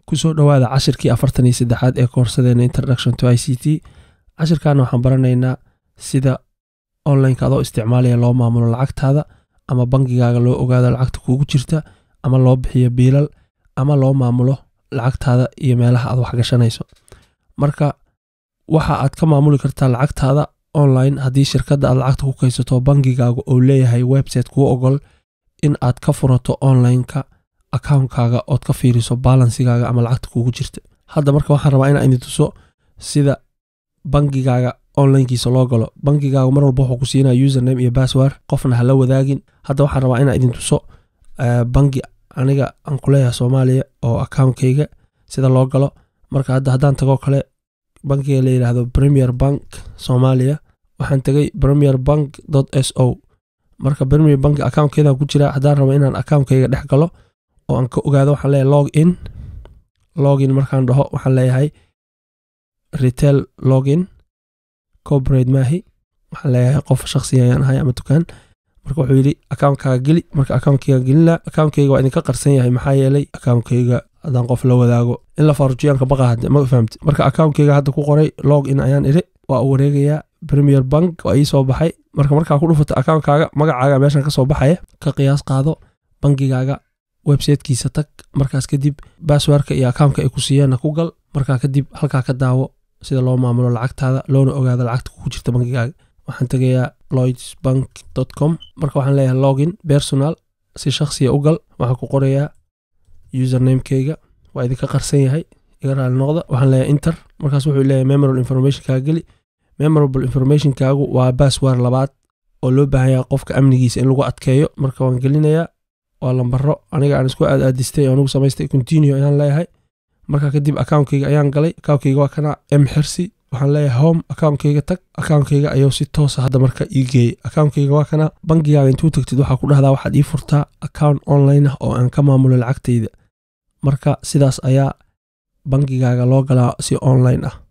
kusoo dhowaada cashirkii afartan iyo saddexaad ee koorsadeena introduction to i c t cashirkaana waxaan baranaynaa sida onlineka adoo isticmaalaya loo maamulo lacagtaada ama bangigaaga loo ogaado lacagta kuugu jirta ama loo bixiyo biilal ama loo maamulo lacagtaada iyo meelaha aad waxgashanayso marka waxa aad ka maamuli kartaa lacagtaada online haddii shirkadda aad lacagta ku kaysato bangigaaga oo leeyahay website kuu ogol in aad ka furato onlineka akawnkaaga ood ka fiiriso balansigaaga ama lacagta kuugu jirta hadda marka waxaan rabaa inaan idin tuso sida bangigaaga onlinekiisa loo galo bangigaaga mar walba wuxuu ku siinaya username iyo password qofna hala wadaagin hadda waxaan rabaa inaan idin tuso bangi aniga aan ku leeyahay soomaaliya oo akawnkayga sida loo galo marka hadda haddaan tagoo kale bankiga la yidhaahdo premier bank soomaaliya waxaan tegay premier bank s o marka premier bank accountkeedaan ku jira haddaan rabo inaan akawnkayga dhex galo oo aan ka ogaado waxaan leeyahay log in login markaan dhaho waxaan leeyahay retail login corporate maahi waxaan leeyahay qof shakhsiga ayaan ahay ama dukaan marka wuxuu yidhi akawnkaaga geli marka akawnkayga gelina akawnkayga waa idinka qarsan yahay maxaa yeelay akawnkayga haddaan qof la wadaago in la faarujiyaanka baqa hadde ma fahamti marka akawnkayga hadda ku qoray log in ayaan idhi waa u wareegayaa premier bank waa ii soo baxay marka markaa ku dhufato akawnkaaga magacaaga meeshan ka soo baxaya ka qiyaas qaado bangigaaga websitekiisa tag markaas kadib basswordka iyo akawnka ay ku siiyeenna ku gal markaa kadib halkaa ka daawo sida loo maamulo lacagtaada loona ogaado lacagta kugu jirta bangigaaga waxaan tegayaa lloydsbank com marka waxaan leeyahay login personal si shakhsiya u gal waxaan ku qorayaa usernamekeyga waa idinka qarsan yahay iga raali noqda waxaan leeyahay inter markaas wuxuu leeyahay memorable informationkaaga geli memorable informationkaagu waa bassword labaad oo loo baahan yahay qofka amnigiisa in lagu adkeeyo marka waan gelinayaa waa lambaro aniga aan isku aad aadistay oo anugu samaystay continue ayaan leeyahay marka kadib akawnkayga ayaan galay akawnkayga waa kana m xirsi waxaan leeyahay home akawnkayga tag akawnkayga ayuu si toosa hadda marka ii geeyey akawnkayga waa kana bangigaaga intuu tagtid waxaa ku dhahdaa waxaad ii furtaa account online ah oo aan ka maamulo lacagtayda marka sidaas ayaa bangigaaga loo galaa si online ah